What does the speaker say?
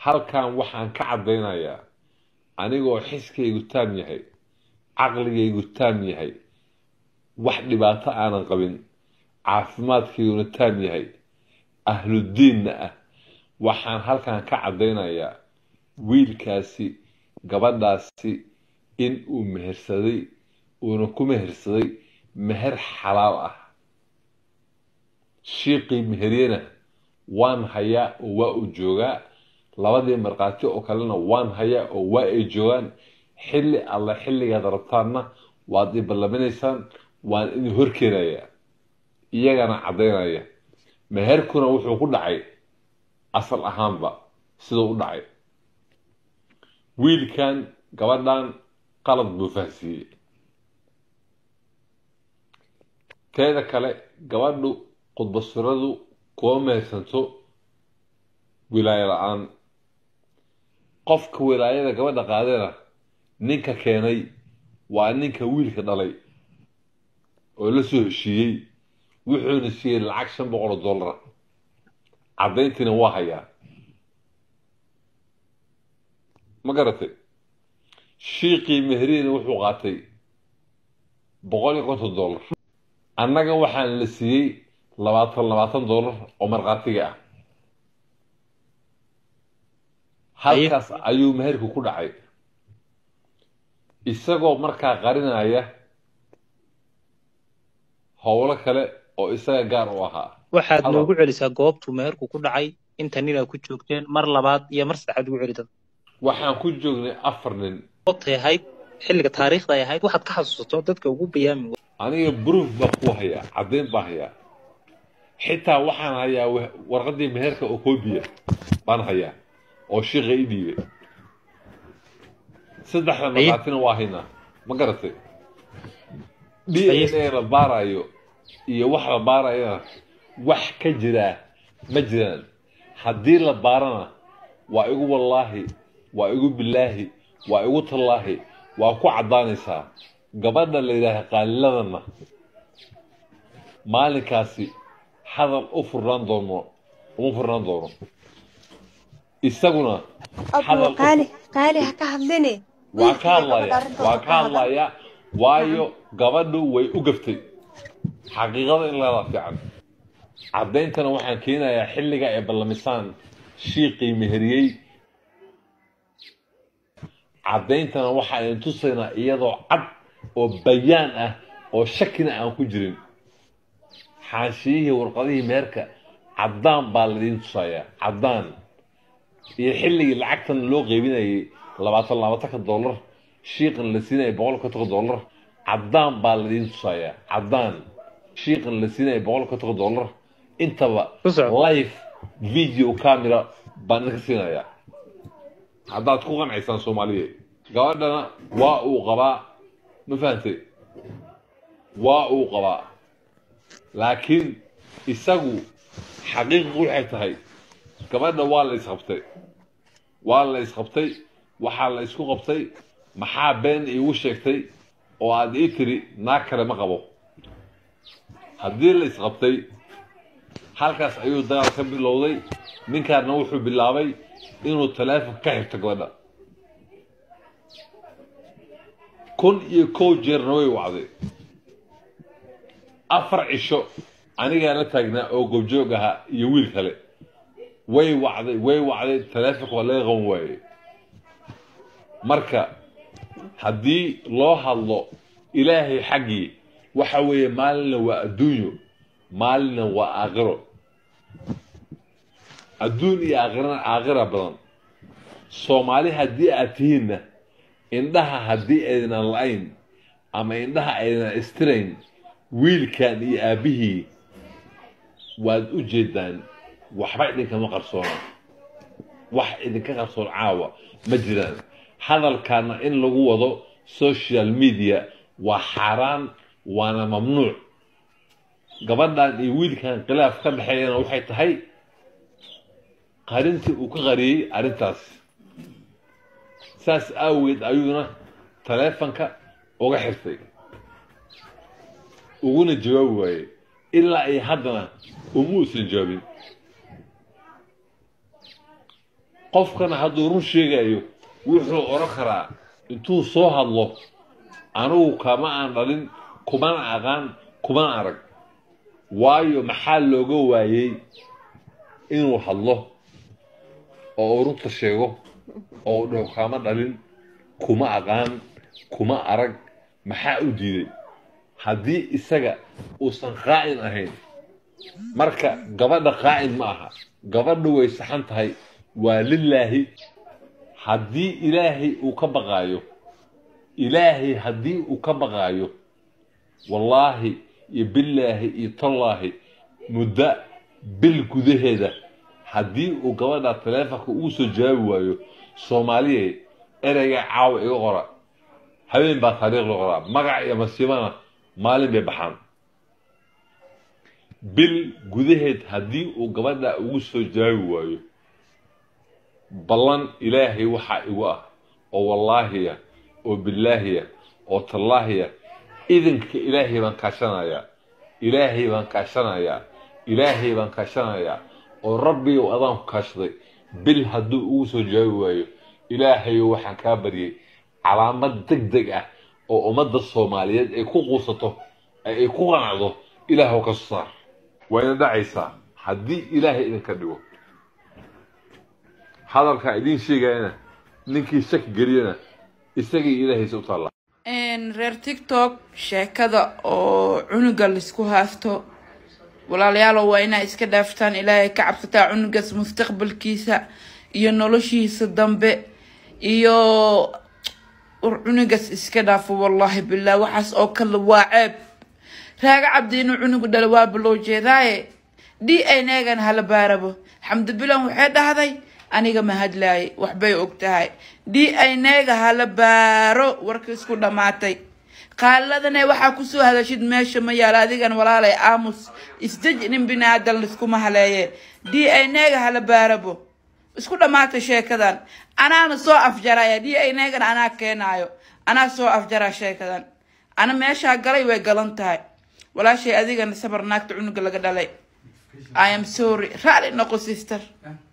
halkan waxaan ka caddaynayaa anigoo xiskaygu taam yahay caqligaygu taam yahay wax dhibaato aanan qabin caafimaadkayguna taam yahay ahludiinna ah waxaan halkan ka caddaynayaa wiilkaasi gabadhaasi in uu mehersaday uuna ku mehersaday meher xalaal ah shiiqii meheryena waan hayaa oo waa uu joogaa labadii markhaati oo kalena waan hayaa oo waa ay joogaan xilli alla xilligaad rabtaanna waad i ballaminaysaan waan idin horkeenayaa iyagana caddaynaya meherkuna wuxuu ku dhacay asal ahaanba siduu u dhacay wiilkan gabadhan qalad buu fahsiiyey teeda kale gabadhu khudbasiradu kuma mehersanto wilaayo la-aan qofka wilaayada gabadha qaadena ninka keenay waa ninka wiilka dhalay oo la soo heshiiyey wuxuuna siiyey lacag shan boqol oo dollara caddayntiina waa hayaa ma garatay shiiqii meheriyena wuxuu qaatay boqol iyo konton dollar annaga waxaana la siiyey labaatan labaatan dollar oo markhaatiga ah halkaas ayuu meherku ku dhacay isagoo markaa qarinaya howlo kale oo isaga gaar u ahaa waxaad Halo. noogu celisaa goobtuu meherku ku dhacay inta ninaad ku joogteen mar labaad iyo mar saddexaad ugu celi dad waxaan ku joognay afar nin goobtay ahayd xilliga taariikhda ay ahayd waxaad ka xasuusato dadka ugu bayaami aniga proof baa ku hayaa caddayn baa hayaa xitaa waxaan hayaa wa- warqaddii meherka oo koobiya baan hayaa oo shiiqa i dhiibay saddexda Haye. markhaatina waa haynaa ma garatay d Haye. n a la baarayo iyo wax la baarayana wax ka jiraa ma jiraan haddii la baarana waa igu wallaahi waa igu bilaahi waa igu tallaahi waa ku caddaanaysaa gabadha la yidhaaha qaaliladana maalinkaasi hadal u furnaan doono uma furnaan doono isaguna hadal abuu qaali qaali ha ka hadline waa ka wiilkii hadlaya gabadha arrintooda waa ka ka hadal. hadlaya waayo gabadhu way u gaftay xaqiiqada in laga fiican caddayntana waxaan keenayaa xilliga ay ballamisaan shiiqii meheriyey caddayntana waxaa idin tusaynaa iyadoo cad oo bayaan ah oo shakina aan ku jirin xaashiyihii warqadihii meherka caddaan baa laidiin tusayaa caddaan iyo xilligii lacagtan loo qeybinayay labaatan labaatanka dollar shiiqan la siinaya boqol kontonka dollar caddaan baa laidiin tusayaa caddaan shiiqan la siinaya boqol kontonka dollar intaba Ku soco. live video camera baan idinka siinayaa haddaad ku qancaysaan soomaaliya gabadhana waa uu qabaa ma fahantay waa uu qabaa laakiin isagu xaqiiqi waxay tahay gabadha waa la isqabtay waa la isqabtay waxaa la isku qabtay maxaa been iigu sheegtay oo aad ii tiri naag kale ma qabo haddii la isqabtay halkaas ayuu dagaal ka bilowday ninkaana wuxuu bilaabay inuu taleefon ka xirto gabadha kun iyo kow jeerna way wacday afar cisho anigaa la taagnaa oo gobjoog ahaa iyo wiil kale way wacday way wacday taleefonka waa laga qaban waayey marka haddii loo hadlo ilaahay xaggii waxa weeye maalinna waa adduunyo maalinna waa aakhiro adduun iyo aakhirana aakhira badan soomaali haddii aad tihiinna indhaha haddii aydan la-ayn ama indhaha aydan istirayn wiilkan iyo aabbihii waad u jeedaan waxba idinkama qarsoona wax idinka qarsoon caawa ma jiraan hadalkaana in lagu wado social media waa xaaraan waana mamnuuc gabadhan iyo wiilkan khilaaf ka dhexeeyana waxay tahay qarintii uu ka qariyey arrintaas saas aaweed ayuuna taleefanka uga xirtay uguna jawaabi waayey ilaa ay haddana uma uusan jawaabin qofkana hadduu run sheegayo wuxuu odhan karaa intuu soo hadlo anigu kama aan dhalin kumana aqaan kumana arag waayo maxaa looga waayey inuu hadlo oo uu runta sheego oo uu dhaho kama dhalin kuma aqaan kuma arag maxaa u diiday haddii isaga uusan qaa'in ahayn marka gabadha qaa'in ma aha gabadha way saxan tahay waa lilaahi haddii ilaahay uu ka baqaayo ilaahay haddii uu ka baqaayo wallaahi iyo billaahi iyo tallaahi muddo bil gudaheeda haddii uu gabadha taleefonka ugu soo jawaabi waayo soomaaliya ereyga caawa iga qora habeen baa taariikh la qoraa magac iyo masiibana maalin bay baxaan bil gudaheed haddii uu gabadha ugu soo jawaabi waayo ballan ilaahay waxaa igu ah oo wallaahiya oo billaahiya oo tallaahiya idinka ilaahay baan kaashanayaa ilaahay baan kaashanayaa ilaahay baan kaashanayaa oo rabbigow adaan ku kaashaday bil hadduu ugu soo jawaabi waayo ilaahayow waxaan kaa baryay calaamad deg deg ah oo ummadda soomaaliyeed ay ku quusato ee ay ku qanacdo ilaahw ka soo saar wayna dhacaysaa haddii ilaahay idinka dhigo hadalkaa idiin sheegayana ninkii shaki geliyana isagii ilaahaysa u taallaa reer tiktok sheekada oo cunuga laisku haasto walaalayaalow waa inaa iska dhaaftaan ilaahay ka cabsataa cunugaas mustaqbalkiisa iyo noloshiisa dambe iyo war cunugaas iska dhaafo wallaahi bilah waxaas oo kale waa ceeb raaga cabdi inuu cunugu dhalo waa baloo jeedaaye d n egan hala baarabo xamdi bilan waxay dhahday aniga ma hadlaaye waxbay og tahay d n ega hala baaro warka isku dhammaatay qaaladane waxaa kusoo hadashid meesha ma yaala adigan walaalay aamus isdeji nin binaadan liskuma haleeye d n ega hala baarabo isku dhammaatay sheekadan anaana soo afjaraya d n egan anaa keenaayo anaa soo afjara sheekadan ana meeshaa galay way galan tahay walaashay adigana sabar naagta cunuga laga dhalay i am sorry raali noqo sister